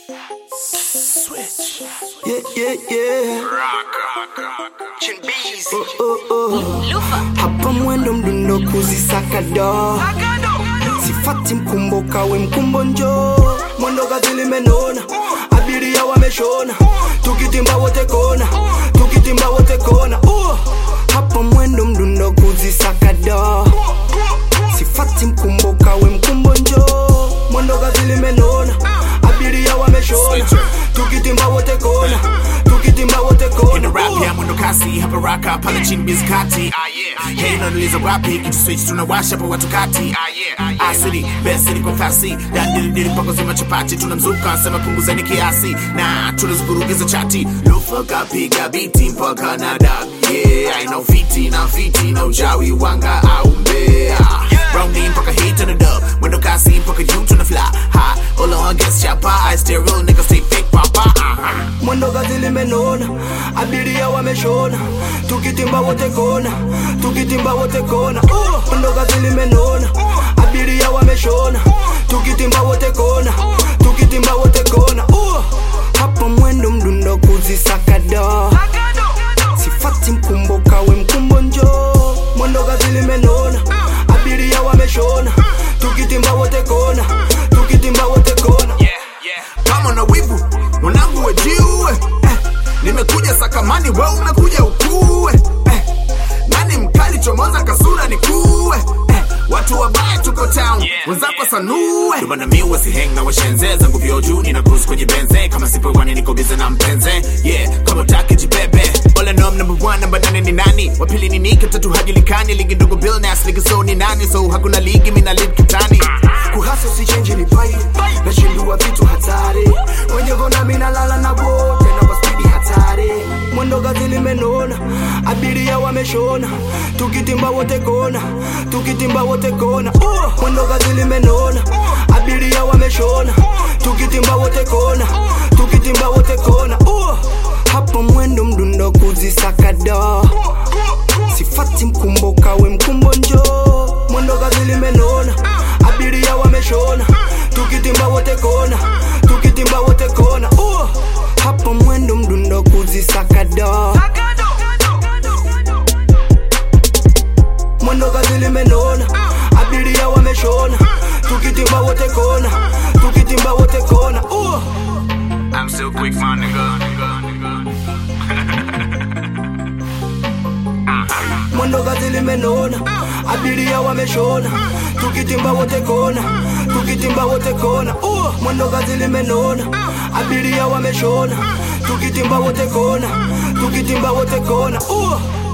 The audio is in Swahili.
Switch. Yeah, yeah, yeah. Oh, oh, oh. Hapa mwendo mdundo kuzisaka do sifati mkumboka we mkumbo njo mwendo gazi limenona abiria wameshona tukitimba wote kona tukitimba wote kona uh. hapa mwendo mdundo kuzisaka do sifati mkumboka we mkumbo njo mwendo gazi limenona abiria wameshona tukitimba wote kona tukitimba wote In kona the rap uh. ya mwendo kasi hapa raka pale chini bizkati ah yeah hey nanaliza wapi kitu switch tunawasha pa watu kati ah yeah ah city best city kwa fasi dandili dili pako zima chapati tunamzuka sema punguzeni kiasi na tunaziburugiza chati lufa kapiga biti mpaka na dag yeah aina ufiti na fiti na ujawi wanga au mbea Rounding mpaka hit on the dub mwendo kasi mpaka juu tuna fly high all on guess chapa I stay real nigga stay fake papa uh-huh. mwendo gazi limenona abiria wameshona tukitimba wote kona tukitimba wote kona uh. mwendo gazi limenona abiria wameshona tukitimba wote kona tukitimba wote kona uh. hapa mwendo mdundo kuzisaka do sifati mkumboka we mkumbo njo mwendo gazi limenona abiria wameshona tukitimba wote kona tukitimba wote kona kama na wivu mwanangu wejiue eh, nimekuja sakamani we umekuja ukue eh, nani mkali chomoza kasura nikuue eh, watu wabaya tuko town wenzako sanue ndomana mi wasiheng na washenze zangu vyo juu nina cruise kwenye benze kama sipo wani niko bize na mpenze yeah kama utaki jibebe All I know I'm number one, namba nane ni nani wapili ni nike tatu hajulikani ligi ndogo billnas ligi so ni nani so hakuna ligi mina lead kitani kuhasa usichenji ni pai nashindua vitu hatari wenye gona minalala na wote na kwa spidi hatari mwendo gazi limenona abiria wameshona tukitimba wote kona tukitimba wote kona uh. mwendo gazi limenona abiria wameshona tukitimba wote kona tukitimba wote kona uh. hapa mwendo mdundo kuzisaka do sifati mkumboka we mkumbo njo mwendo gazi limenona abiria wameshona tukitimba wote kona tukitimba wote kona uh. hapa mwendo mdundo kuzisaka do mwendo gazi limenona abiria wameshona tukitimba wote kona tukitimba wote kona uh. I'm still quick, my nigga. mwendo gazi limenona abiria wameshona tukitimba wote kona tukitimba wote kona uh. mwendo gazi limenona abiria wameshona tukitimba wote kona tukitimba wote kona uh.